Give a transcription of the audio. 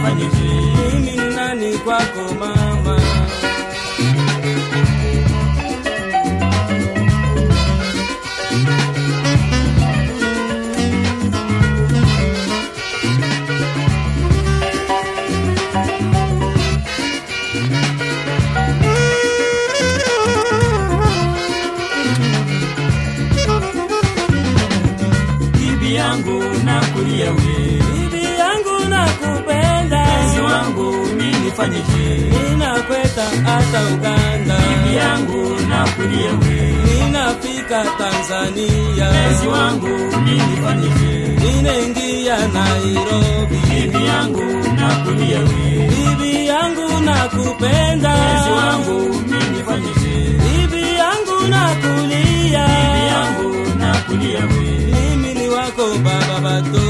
nifanyeje? mimi ni nani kwako mama Bibi yangu nakulia we, bibi yangu nakupenda mpenzi wangu mimi nifanyeje? ninakweta hata uganda Bibi yangu nakulia we, ninafika tanzania mpenzi wangu mimi nifanyeje? ninaingia nairobi Bibi yangu nakulia we, bibi yangu nakupenda mpenzi wangu mimi nifanyeje? bibi yangu nakulia Bibi yangu nakulia we, mimi ni wako baba bato